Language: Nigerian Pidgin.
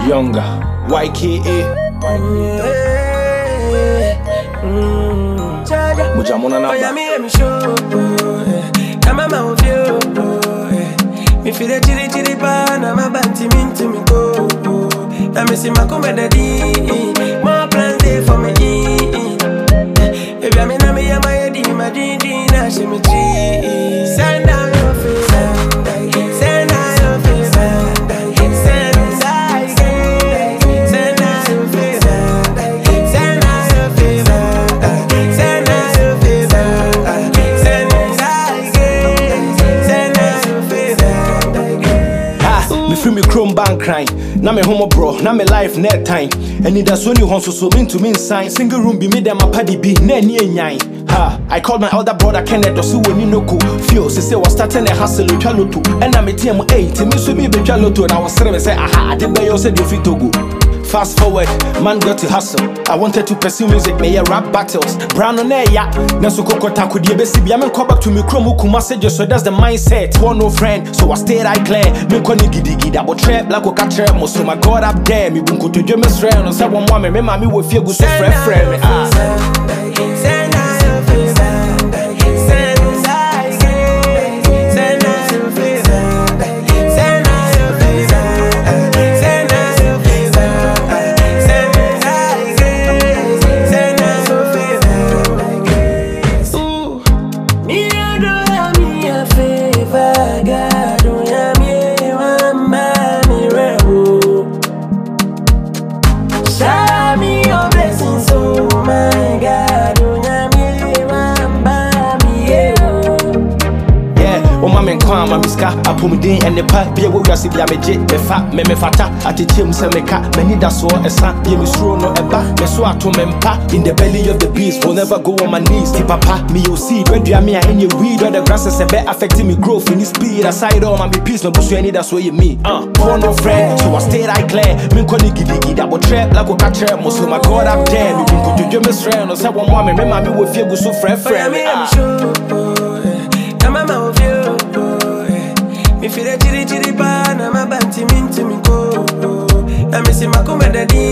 Younger, YKA, Mujamona Oh, yeah, Naba. me and me show. eh. Now my mouth feel. eh. Me feel the chiri chiri pa. Now my banty mean to me go. Now me see my come daddy. More plans there for me. eh. Baby, I mean, I me and my head in my dream. Now she me tree. Send down your face. Send down your face. Send down your face. Send down your face. Send down your face. Send down your face. Send down your face. Ha, me free me chrome bank crying. Na me homo bro, na me life net time. And that's only hon so so mean to me sign. Single room be me them a paddy be na ni enyan. Ha, I called my elder brother Kenneth Osu when you know ko. Feel say say was starting a hustle with loto. And na me team 8, me so me be loto and I was saying say aha, I did buy you said you fit to go. Fast forward, man got to hustle. I wanted to pursue music, me yeah, rap battles. Brown on air, yeah. Naso koko taku die besi bi. I'm come back to me chrome kuma just so that's the mindset. Want no friend, so I stayed I clear. Me koni gidi gidi, abo trap like oka trap mo. So my God up there, me bunko to jeme sre. No say one woman, me mami wo fie go so friend friend me. Ah. Send down your face. Send down your face. Send down your face. Send down your face. Send down your face. Send down your face. Ooh, me a do me a favor, God, do ya me one man me rebel. Shower me your blessings, oh my God. Oh, nyame, wamba mi, yeah. Yeah, o ma me nkwa ma miska apomden ene pa bia wo wiase bia megye me fa me me fata atetem se me ka mani da so esa ye me suro no eba me so ato me mpa in the belly of the beast will never go on my knees ti papa me you see when do me in your weed or the grasses e be affecting me growth in this speed aside all my peace me busu any that's where you me uh poor no friend so I stayed I clear me ko ni gidi gidi abo trap like o ka trap mo so my god up there me bin ko jojo me sre no say one woman me ma me wo fie gu so frɛ Oh, yeah, frɛ me, me I'm ah. sure, oh, yeah. Now my mouth feel, oh, yeah. Me feel the chiri chiri pa, now my banty mean to me go. Now me see my come daddy,